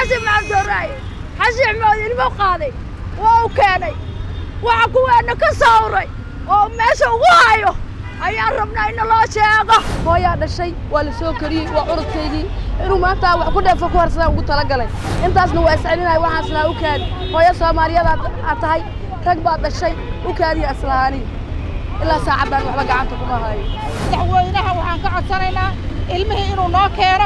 xasan maxamed dooraaye xasan maxamed ilmo qaaday waa u keenay waxa kuweena ka sawray oo meesha ugu hayo ayaan rabnaa in loo sheego hooyaa dhashay waa la soo kariyey waa curudkaygii inuu maanta wax ku dheefo ku harsadaan ugu talagalay intaasna waa iscelinaya waxaan islahaa u kaadi hooyo soomaaliyeed aad tahay rag baad dhashay u kaadiya islahaani ilaa saacaddaan waxba gacanta kuma hayo madaxweynaha waxaan ka codsanaynaa ilmihii inuu noo keeno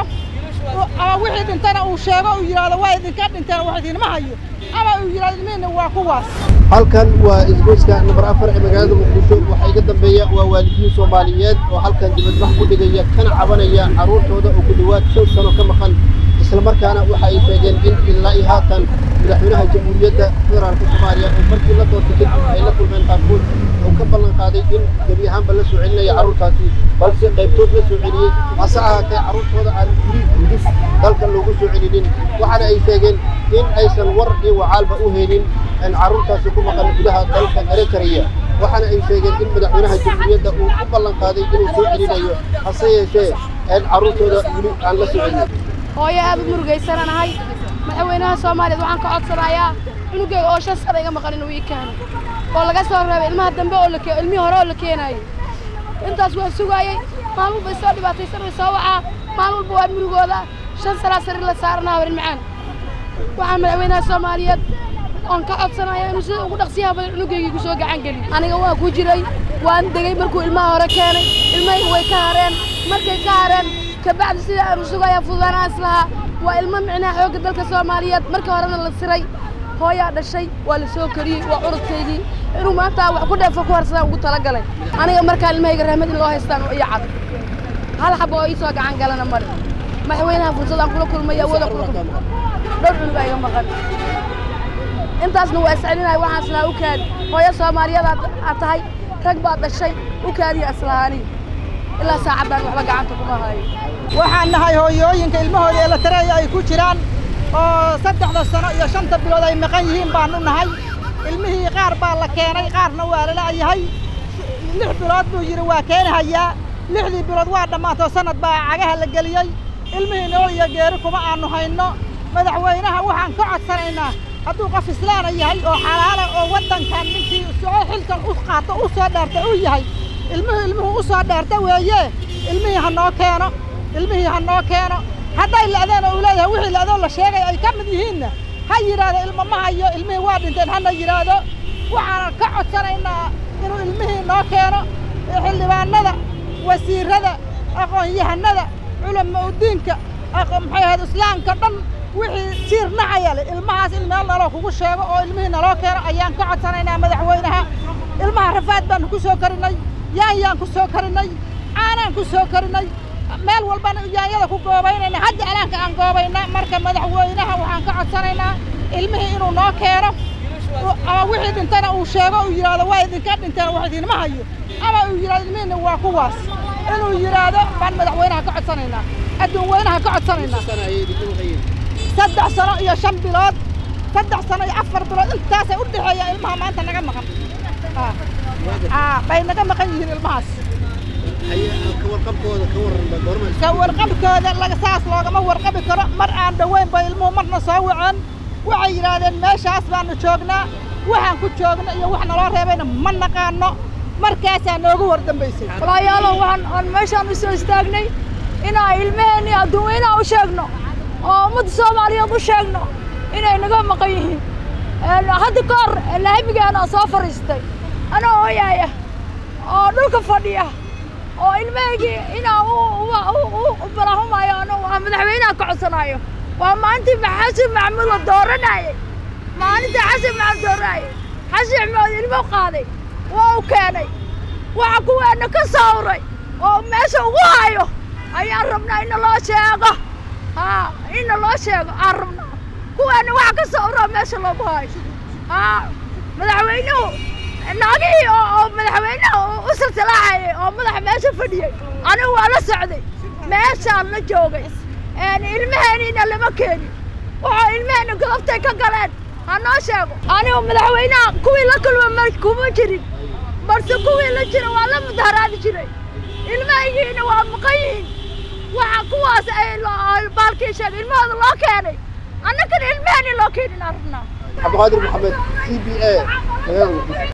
ama wixii dhintana uu sheego uu yidhaahdo waa idinka dhinteen wax idinma hayo ama uu yidhahdo ilmihiina waa kuwaas halkan waa isgoyska nambar afar ee magaalada muqdisho waxaa iga dambeeya waa waalidiin soomaaliyeed oo halkan dibadbax ku dhigaya kana cabanaya carruurtooda oo ku dhowaad shan sano ka maqan islamarkaana waxa ay sheegeen in ilaa iyo haatan madaxweynaha jamhuuriyadda federaalka soomaaliya oo markii la doortay kadib ay la kulmeen qaarkood oo ka ballan qaaday in gebi ahaanba la soo celinaya carruurtaasi balse qaybtood la soo celiyey hase ahaatee carruurtooda aan weli gudis dalka loogu soo celinin waxaana ay sheegeen in aysan war iyo wacaalba u helin carruurtaasi ku maqan gudaha dalka eritrea waxaana ay sheegeen in madaxweynaha jamhuuriyadda uu u ballan qaaday inuu soo celinayo hase yeeshee carruurtooda weli aan la soo celin hooyo aad u murugaysananahay madaxweynaha soomaaliyeed waxaan ka codsanayaa cunugeyga oo shan sana iga maqan inuu ii keeno oo laga soo reebay ilmaha dambe oo lake ilmihii hore oo la keenaayey intaas waan sugaayey maalin walba isoo dhibaataysan way soo wacaa maalin walba waan murugooda shan sanaa sariir la saaranaa horin macaan waxaan madaxweynaha soomaaliyeed oon ka codsanaya inuu sida ugu dhaqsiyaha badan cunugeyga igu soo gacan geliyo aniga waa ku jiray waan degey markuu ilmaha hore keenay ilmahayga way ka hareen markay ka hareen kabacdi sida aanu sugaya fududaanaan islahaa waa ilmo micnaha xoogga dalka soomaaliyeed markii horena la siray hooyaa dhashay waa la soo kariyey waa curudkaygii inuu maanta wax ku dheefo ku harsadaan ugu talagalay aniga markaan ilmahayga rahmad in loo haystaan iyo cad hal xaba oo ii soo gacan galana male madaxweynaha fursadaan kula kulmaya awooda kula kulma dhowr cunug aa iga maqan intaasna waa iscelinaya waxaan islahaa u kaadi hooyo soomaaliyeed aad tahay rag baad dhashay u kaadiya islahaani ilaa saacaddaan waxba gacanta kuma hayo waxaan nahay hooyooyinka ilmahooda ee la tareeya ay ku jiraan oo saddexda sano iyo shanta bilood ay maqan yihiin baanu nahay ilmihii qaar baa la keenay qaarna waa la la'yahay lix bilood buu yidhi waa keenahayaa lixdii bilood waa dhammaatoo sanad baa cagaha la geliyey ilmihii nool iyo geeri kuma aanu hayno madaxweynaha waxaan ka codsanaynaa hadduu qof islaana yahay oo xalaala oo waddankan ninkii soo xilkan u qaato u soo dheerta u yahay ilmuhu ilmuhu u soo dheerta weeye ilmihii ha noo keeno ilmihii ha noo keeno hadday la'deen oo uu leeyahay wixii la'doo la sheegay ay ka mid yihiinna ha yidhaahdo ilmo ma hayo ilmihii waa dhinteen hana yidhaahdo waxaanan ka codsanaynaa inuu ilmihii noo keeno xildhibaanada wasiirrada aqoon-yahanada culama udiinka maxay ahayd islaamka dhan wixii jiir nacaya leh ilmahaas in meel naloo kugu sheego oo ilmihii naloo keeno ayaan ka codsanaynaa madaxweynaha ilmaha rafaad baanu ku soo karinay yaanyaan ku soo karinay caanaan ku soo karinay meel walbana yaanyada ku goobaynayna hadda alaanka aan goobayna marka madaxweynaha waxaan ka codsanaynaa ilmihii inuu noo keeno ama wixii dhintana uu sheego uu yidhaahdo waa idinka dhinteen wax idinma hayo ama uu yidhahdo ilmihiina waa kuwaas inuu yidhaahdo baan madaxweynaha ka codsanaynaa adduun weynaha ka codsanaynaa saddex sano iyo shan bilood saddex sano iyo afar bilood intaasay u dhexeeya ilmaha maanta naga maqan bay naga maqan yihiin ilmahaas ka warqabkooda saas loogama warqabi karo mar aan dhoweyn bay ilmuhu marna soo waceen waxay yidhaahdeen meeshaas baanu joognaa waxaan ku joogna iyo wax naloo reebayna ma naqaano markaasaa noogu war dambaysay walaayaalow waxaan aan meeshaan u soo istaagnay inaan ilmaheenii adduunweynaha u sheegno oo ummadda soomaaliyeed u sheegno inay naga maqan yihiin hadda ka hor laamigaana soo fadhiistay anoo hooyaaya oo dhulka fadhiya oo ilmahaygii inaan u balahumayo ano madaxweynaha ka codsanayo waa maalintii xasan maxamuud la dooranayey maalintii xasan maxamuud dooranayey xasan maxamuud ilmo qaaday waa u keenay waxa kuweena ka sawray oo meesha ugu hayo ayaan rabnaa in loo sheego haa inna loo sheego aan rabnaa kuweena waxa ka sawroo meesha loogu hayo haa madaxweynuhu naagihii oo madaxweynaha u silsilaacayay oo madaxa meesha fadhiyey anigu waa la socday meeshaan la joogay ilmaheeniina lama keenin waxoo ilmaheena godobtay ka galeen ha noo sheego anigu madaxweynaha kuwii la kulma kuma jirin balse kuwii la jira waa la mudaharaadi jiray ilmahaygiina waa maqan yihiin waxa kuwaas ay baalkii sheegay ilmahooda loo keenay annagana ilmahani loo keenin arnaa cabdiqaadir maxamed c b a magaalada muqdisho